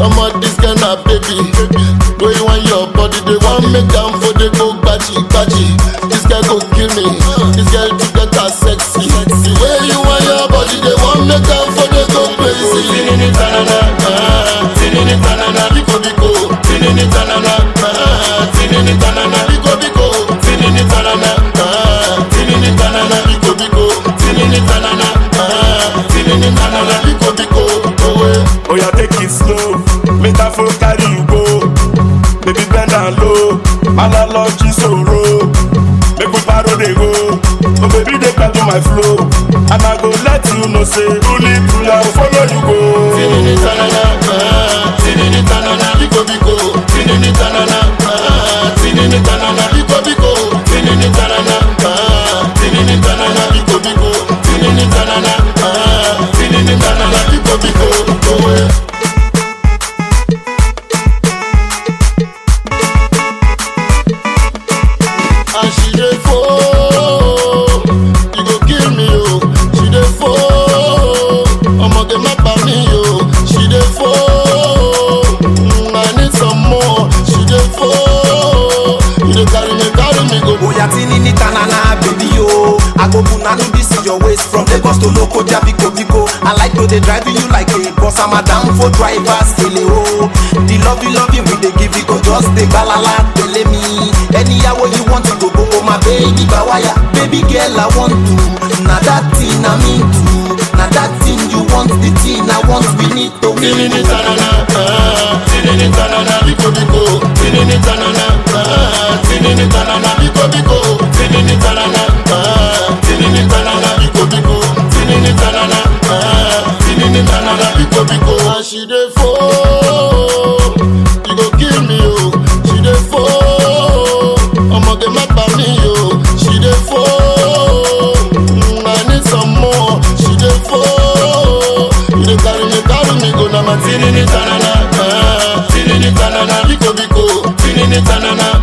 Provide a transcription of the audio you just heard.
Omo this girl na baby. Wey you want your body, they want make am for the go gbaji gbaji. This girl go kill me. This girl to get her sexy. The way you want your body, they want make am for the go crazy. Tinini tanana, ah, tinini tanana, biko biko. Tinini tanana, ah, tinini tanana, biko biko. Tinini tanana, ah, tinini tanana, biko biko. Tinini tanana, ah, tinini tanana, biko biko. Oh, eh. Oh yeah, take it slow. Make that phone carry you go. Baby bend down low. Analogy sorrow. Make we paro dey go. Oh baby dey catch my flow. And I go let you know say truly truly I will follow you go. Tinini tanana, ah, tinini tanana, biko biko. Tinini tanana, ah, tinini tanana, biko biko. Tinini tanana, ah, tinini tanana, biko biko. Tinini tanana, ah, tinini tanana, biko biko. Oh, eh. And she dey fall, you go kill me oh. She dey fall, ọmọge má pa mí oh. She dey fall, mm, I need some more. She dey fall, you dey carry me carry me go. Oya tinini tanana baby yo I go punanu this is your waist From Lagos to Lokoja biko biko I like to dey drive you like a boss I'm a down for drivers ele o The love you love you we dey give you go just dey gbalala tele me Anyhow wey you want to go go oh my baby bawaya Baby girl I want to Na that thing I mean to Na that thing you want the thing I want we need to win Tinini tanana, ah, tinini tanana, biko biko. Tinini tanana, ah, tinini tanana, biko biko. Tinini tanana, ah, tinini tanana, biko biko. Tinini tanana, ah, tinini tanana, biko biko. And she dey fall, you go kill me oh. She dey fall, ọmọge má pa mí oh. She dey fall, mm, I need some more. She dey fall, you dey carry me carry me go na my tinini tanana, ah, tinini tanana, biko biko. Tinini tanana,